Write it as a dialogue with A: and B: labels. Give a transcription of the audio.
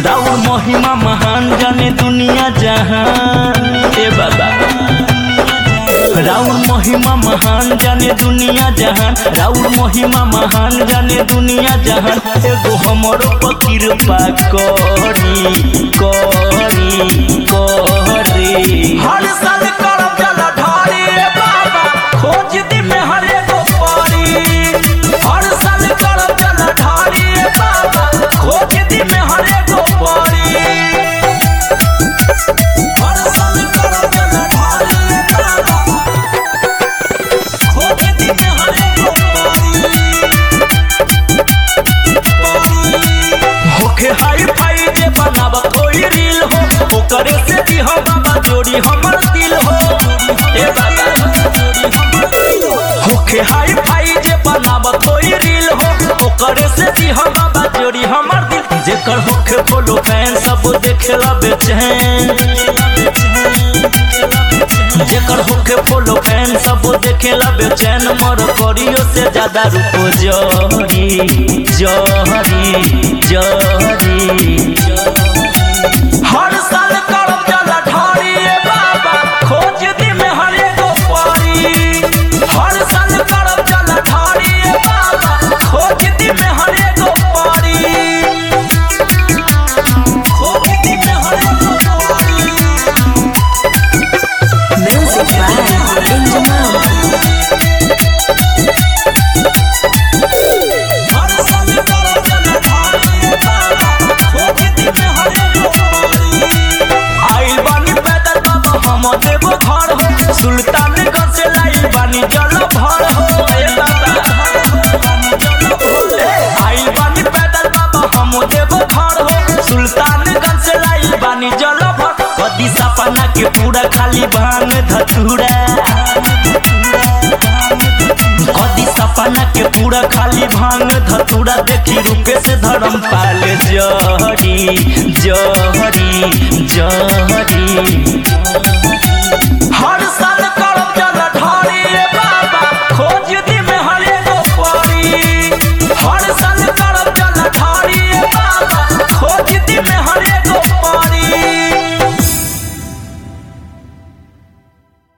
A: राउर महिमा महान जाने दुनिया जहान ए बाबा राउर महिमा महान जाने दुनिया जहान राउर महिमा महान जाने दुनिया जहान एगो हमरो फकीर पा करी करी करी
B: हर साल करब जल ढारी बाबा खोज दी में हर एगो पारी हर साल करब जल ढारी बाबा खोज दी में हर एगो पारी हर साल करब जल ढारी बाबा खोज दी में हर एगो पारी
A: होखे हाई फाई जे बनाब कोई रील हो ओकरे से भी हम बाबा जोड़ी हमर दिल हो ए बाबा होखे हाई फाई जे बनाब कोई रील हो ओकरे से भी हम बाबा जोड़ी हमर दिल जेकर होखे फॉलो फैन सब देखेला बेचैन जेकर होखे फॉलो फैन सब देखेला बेचैन मोर करियो से ज्यादा रुको जहरी जहरी जहरी
B: हर साल करब जल ढारी बाबा खोज दी में हर एगो पारी हर साल करब जल ढारी बाबा खोज दी में हर एगो पारी खोज दी में हर एगो पारी
C: Music by Benjamin.
B: हर साल करब जल ढारी बाबा खोज दी में हर एगो पारी
A: आइल बानी पैदल बाबा हम देवो घर हो सुल्तानगंज से लाइल बानी जल भर हो ए बाबा आइल बानी पैदल बाबा हम देवो घर हो सुल्तानगंज से लाइल बानी जल भर कदी सपना के पूरा खाली भांग धतूरा कदी सपना के पूरा खाली भांग धतूरा देखी रूपे से धर्म पाल जहरी जहरी जहरी
B: हर साल